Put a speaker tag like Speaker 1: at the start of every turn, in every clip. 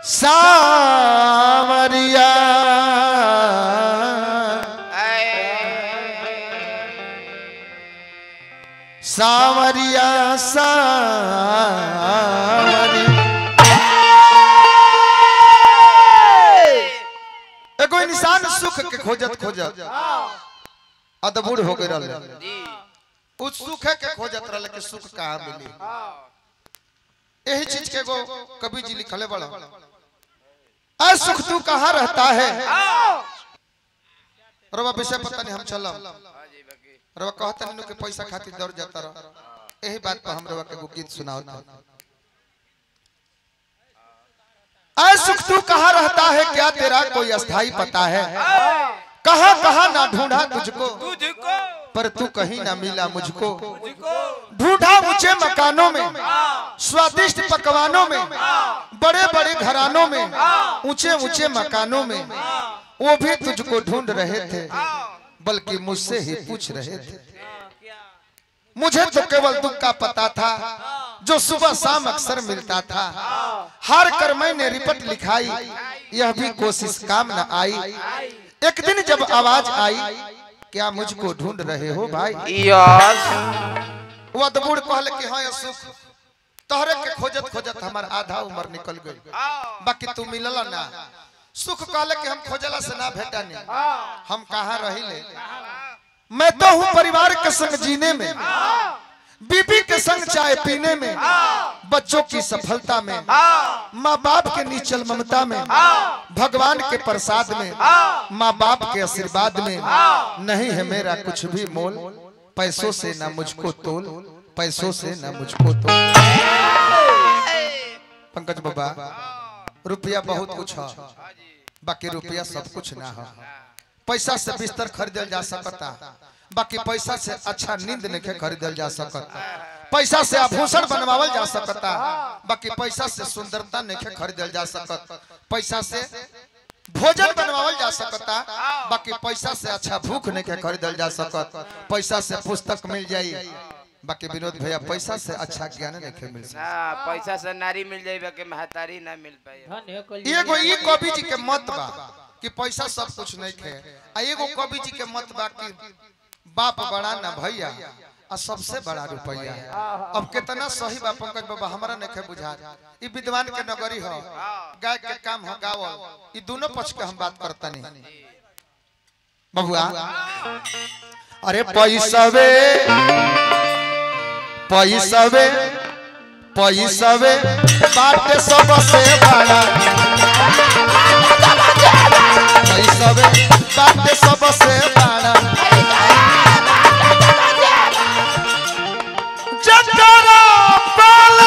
Speaker 1: सावरिया सावरिया सावरिया एगो इंसान सुख के खोजत खोजत अदबुर हो गए रहले उस सुख के खोजत रहले कि सुख कहाँ मिली यही चीज के एगो कवि जी लिखले बड़ा आ सुख तू कहाँ रहता है रवा विषय पता नहीं हम चलम रवा कहता नहीं कि पैसा खातिर दौड़ जाता रह यही बात पर हम रवा के एगो गीत सुनाओ था आए सुख तू कहाँ रहता है क्या तेरा कोई अस्थाई पता है कहाँ कहाँ ना ढूंढा तुझको
Speaker 2: तुझको
Speaker 1: पर तू कहीं ना मिला मुझको
Speaker 2: तुझको
Speaker 1: ढूंढा ऊंचे मकानों में स्वादिष्ट पकवानों में बड़े बड़े घरानों में ऊंचे ऊंचे मकानों में वो भी तुझको ढूंढ रहे थे बल्कि मुझसे ही पूछ रहे थे मुझे तो केवल दुख का पता था जो सुबह शाम अक्सर मिलता था हार कर मैंने रिपट लिखाई यह भी कोशिश काम न आई एक दिन जब आवाज आई क्या मुझको ढूंढ रहे हो भाई
Speaker 2: यस
Speaker 1: वो अदबुड़ कहले कि हाँ ये सुख तोहरे के खोजत खोजत हमार आधा उम्र निकल गई बाकी तू मिलला ना सुख कहले कि हम खोजला से ना भेटा नहीं हम कहाँ रहिले मैं तो हूँ परिवार के संग जीने में बीबी के संग चाय पीने में बच्चों की सफलता में माँ बाप के नीचल ममता में भगवान के प्रसाद में माँ बाप के आशीर्वाद में नहीं है मेरा कुछ भी मोल पैसों से ना मुझको तोल पैसों से ना मुझको तोल पंकज बाबा रुपया बहुत कुछ है बाकी रुपया सब कुछ ना है पैसा से बिस्तर खरीदल जा सकता बाकी पैसा से अच्छा नींद नहीं खरीदल जा सकता पैसा से आभूषण बनवावल जा सकता बाकी पैसा से सुंदरता नहीं खरीदल जा सकता पैसा से भोजन बनवावल जा सकता बाकी पैसा से अच्छा भूख नहीं खरीदल जा सकता पैसा से पुस्तक मिल जाई बाकी विनोद भैया पैसा से अच्छा ज्ञान नहीं मिल सकता
Speaker 2: हाँ पैसा से नारी मिल जाए बाकी महतारी ना मिल पाए
Speaker 1: एगो ई कवि जी के मत बा कि पैसा सब कुछ नहीं खे आ एगो कवि जी के मत बा कि बाप बड़ा ना भैया आ सबसे बड़ा रुपया अब कितना सही बा पंकज बाबा हमरा नहीं खे बुझा ई विद्वान के नगरी हो गाय के काम हो गावल ई दोनों पक्ष के हम बात करता नहीं बबुआ अरे पैसवे पैसवे पैसवे बाटे सबसे बड़ा पैसवे बाटे सबसे बड़ा जकरा पाल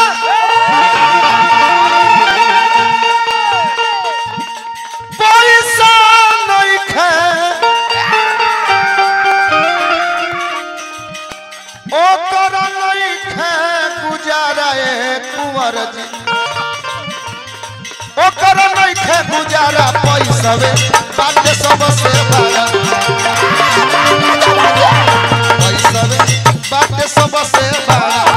Speaker 1: पैसा नहीं खे ओकर नहीं खे गुजारा ए कुंवर जी ओकर नहीं खे गुजारा पैसवे बाटे सबसे बड़ा पैसवे बाटे सबसे बड़ा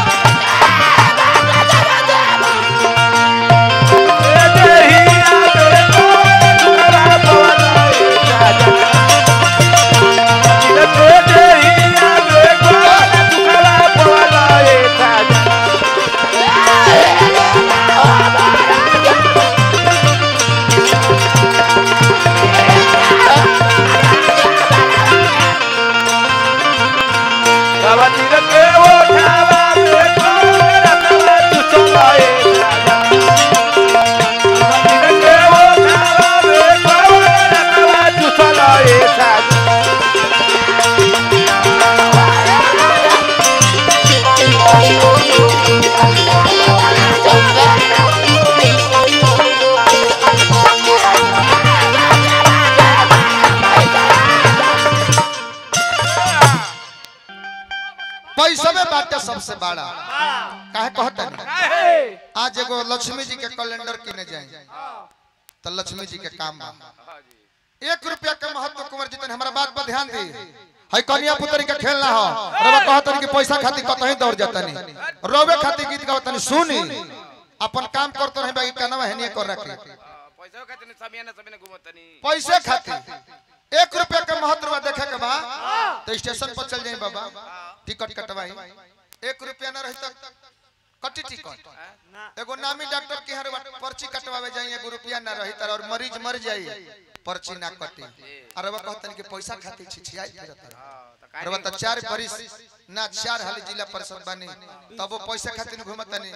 Speaker 1: पैसवे बाटे सबसे बड़ा काहे कहता नहीं आज एगो लक्ष्मी जी के कैलेंडर किने जाए तो लक्ष्मी जी के काम बा एक रुपया के महत्व कुंवर जी तनी हमरा बात पर ध्यान दी है कन्या पुत्री के खेल ना हो रवा कहतन कि पैसा खातिर कतही दौड़ जातनी रोवे खातिर गीत गावतनी सुनी अपन काम करत रहे बाकी कनवा हेनिए कर रखे
Speaker 2: पैसा खातिर समियाना समियाना घूमतनी
Speaker 1: पैसे खातिर एक रुपया के महत्व बा देखे के बा तो स्टेशन पर चल जाई बाबा टिकट कटवाई एक रुपया ना रही तो कटी टिकट एगो नामी डॉक्टर के हर पर्ची कटवावे जाई एगो रुपया ना रही तर और मरीज मर जाई पर्ची ना कटी अरे वो कहतन कि पैसा खातिर छिछियाई फिरत रहे।
Speaker 2: हाँ, तो
Speaker 1: अरे वो तो चार बरिस ना चार हाली जिला परिषद बनी तब वो पैसा खातिर घूमतनी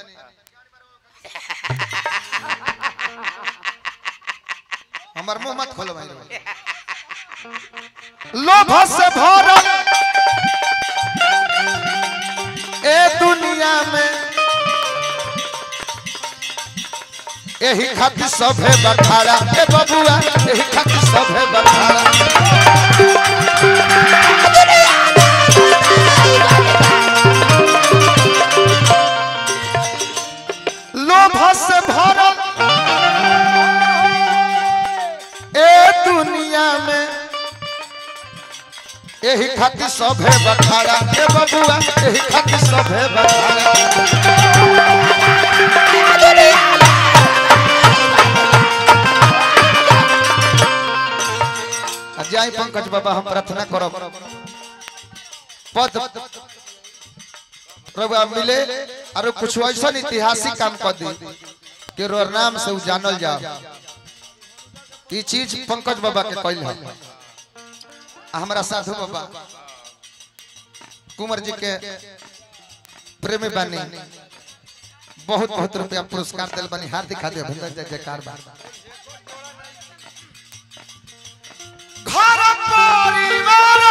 Speaker 1: हमार मुंह मत खोलो भाई लोभ से भरल ए दुनिया में एही खातिर सभे बखाड़ा ए बबुआ एही खातिर सभे बखाड़ा लोभ से भरल ए दुनिया में एही खातिर सभे बखाड़ा ए बबुआ एही खातिर सभे बखाड़ा आ जाई पंकज बाबा हम प्रार्थना करब पद रघुआ मिले और कुछ ऐसा ऐतिहासिक काम कर दी कि रो नाम से उ जानल जाओ ई चीज पंकज बाबा के कैल है आ हमारा साधु बाबा कुंवर जी के प्रेमी बानी बहुत बहुत रुपया पुरस्कार दिल बनी हार्दिक हार्दिक अभिनंदन जय जयकार बा घर परिवार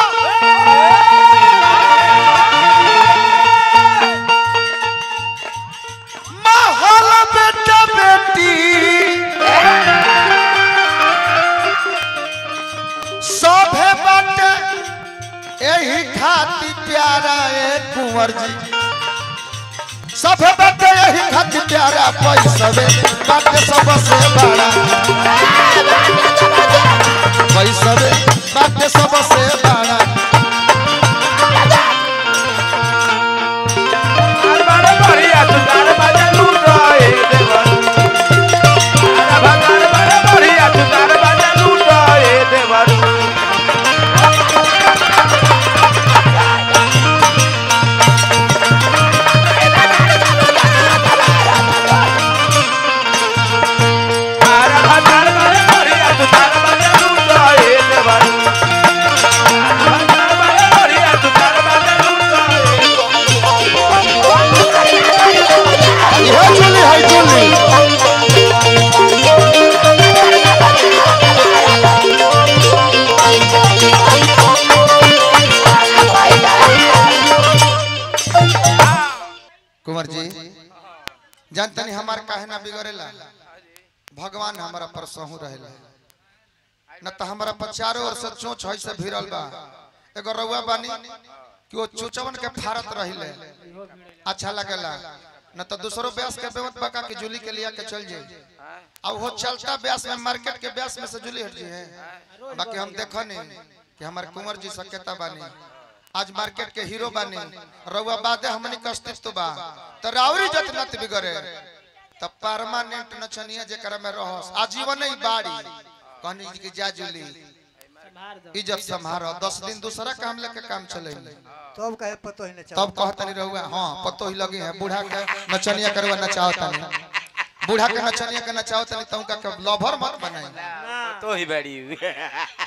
Speaker 1: महल बेटा बेटी सभे बाटे यही खाती प्यारा ए कुंवर जी सभे बाटे यही खाती प्यारा पैसवे बाटे सबसे बड़ा पैसवे बाटे सबसे बड़ा इहो चुली है चुली कुंवर जी जानते नहीं हमार काहे ना बिगड़ेला भगवान हमारा पर सहू रहेला न तो हमारा पर चारों ओर से चोच है से भिड़ल बा एगो रउआ बानी कि वो चोचवन के फारत रहिले अच्छा लगेला न तो दूसरो ब्यास के बेवत बका के जुली के लिया के चल जाए अब वो चलता ब्यास में मार्केट के ब्यास में से जुली हट जी है बाकी हम देखो नहीं कि हमारे कुंवर जी सकेता बानी आज मार्केट के हीरो बानी रउआ बादे हमनी के अस्तित्व बा तो रावरी जतनत बिगड़े तब परमानेंट नचनिया जेकरा में रहस आजीवन ही बाड़ी कहनी जी की जा जुली इज्जत संभारो दस दिन दूसरा काम लेके काम चले
Speaker 3: तब कहे पतो ही न चल
Speaker 1: तब कहता नहीं रहुआ हाँ पतो ही लगी है बूढ़ा के नचनिया करवा नचाओ तनी बूढ़ा के नचनिया के नचाओ तनी तू का लवर मत बनाई
Speaker 2: तो ही बड़ी हुई ए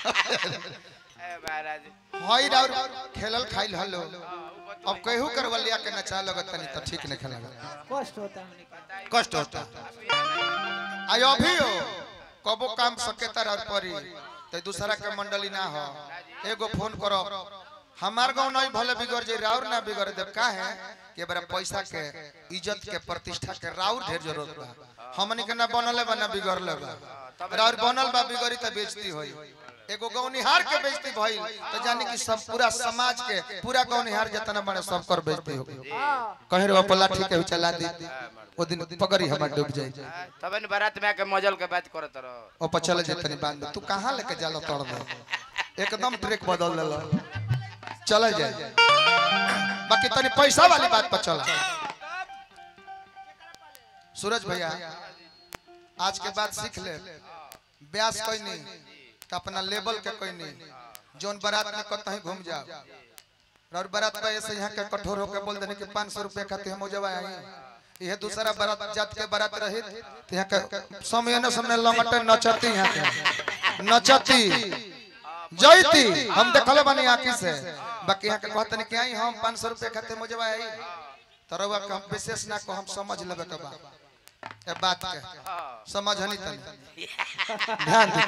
Speaker 2: महाराज
Speaker 1: हई राउर खेलल खाइल हलो अब कहू करवा लिया के नचा लगत तनी तो ठीक नहीं खेला
Speaker 3: कष्ट होता है
Speaker 1: कष्ट होता आई अभी हो कबो काम सकेता और परी तो दूसरा के मंडली ना हो एगो फोन करो हमार गांव नहीं भले बिगड़ जाए राउर ना बिगड़ दे का है कि बड़ा पैसा के इज्जत के प्रतिष्ठा के राउर ढेर जरूरत बा हमनी के ना बनले बा ना बिगड़ले बा राउर बनल बा बिगड़ी त बेइज्जती होई एगो गौनिहार के बेइज्जती भइल तो जानी कि सब पूरा समाज के पूरा गौनिहार जितना बड़े सब कर बेइज्जती हो कहीं रे पल्ला ठीक है चला दी ओ दिन पगड़ी हमर डूब जाई
Speaker 2: तब इन बारात में आके मजल के बात करत रहो
Speaker 1: ओ पर चले जे तनी बांध दे। तू कहां लेके जाला तोड़ दे एकदम ट्रैक बदल देला चले जाए बाकी तनी पैसा वाली बात पर चला सूरज भैया आज के बाद सीख ले ब्यास कोई नहीं तो अपना लेवल के कोई नहीं जोन बारात में कतहीं घूम जाओ और बारात पे ऐसे यहाँ के कठोर होकर बोल देने कि पाँच सौ रुपये खाते हम जब आई यह दूसरा बारात जात के बारात रही तो यहाँ के समय न समय लंगटे नचती यहाँ के नचती जयती हम देखले बानी आँखी से बाकी यहाँ के कहते नहीं कि आई हम पाँच सौ रुपये खाते मुझे आई तो रउआ के हम विशेष ना को हम समझ लेबे के बा ए बात के समझ हनी तनी ध्यान दे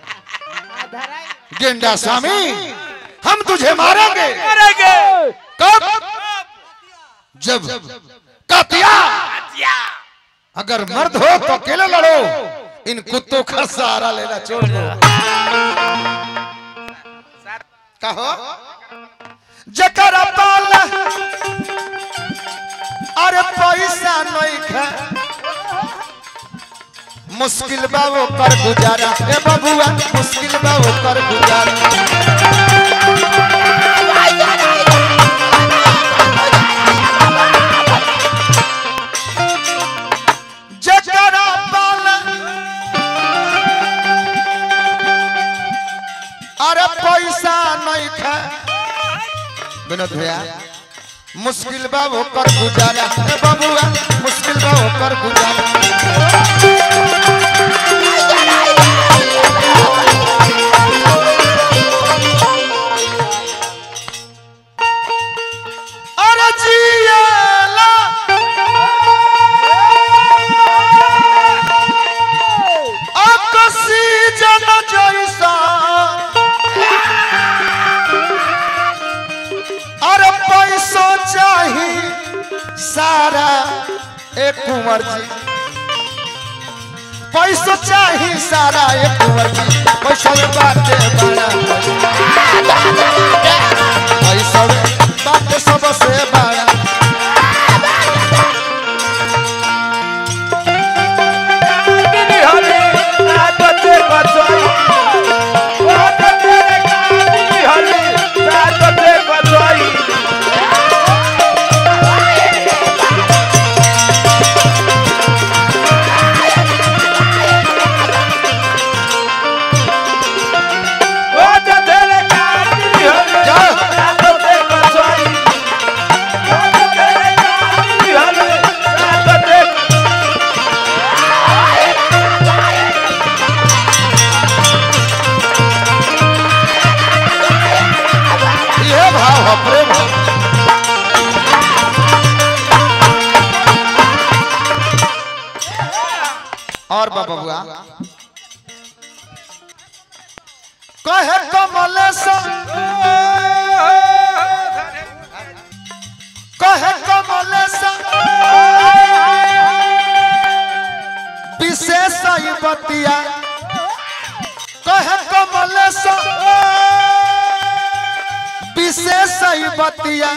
Speaker 1: तनी गेंडा स्वामी हम तुझे मारेंगे कब जब कतिया अगर मर्द हो तो अकेले लड़ो इन कुत्तों का सहारा लेना छोड़ दो कहो जकरा पाल अरे पैसा नहीं खा मुश्किल बा वो कर गुजारा ए बबुआ मुश्किल बा वो कर गुजारा जकरा पाल अरे पैसा नहीं खा विनोद भैया मुश्किल बा वो कर गुजारा ए बबुआ मुश्किल बा वो कर गुजारा अरे जियाला ऑक्सीजन जैसा अरे पैसो चाही सारा एक कुंवर जी पैसो चाही सारा एक कुंवर जी पैसा में बाटे बड़ा पैसा में बाटे सबसे बड़ा ये भाव है प्रेम है और बाबा बुआ कहे कमलेश कहे कमलेश विशेष ई बतिया कहे कमलेश विशेष ई बतिया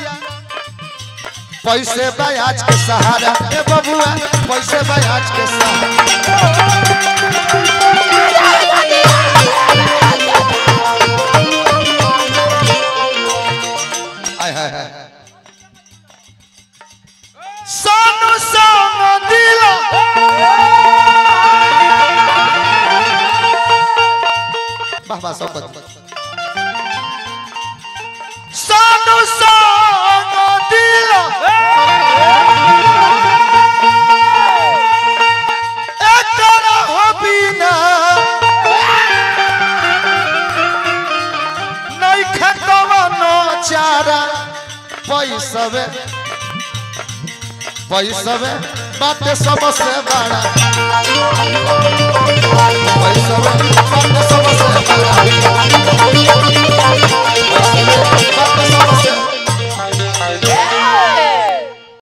Speaker 1: पैसे ब्याज के सहारा ए बबुआ पैसे ब्याज के सहारा हाय हाय हाय सोनू सोनू दिला वाह वाह सब सोनू सोनू दिला एकरा हो बिना नहीं खतवनो चारा पैसवे पैसवे बात सबसे बड़ा पैसवे बात सबसे बड़ा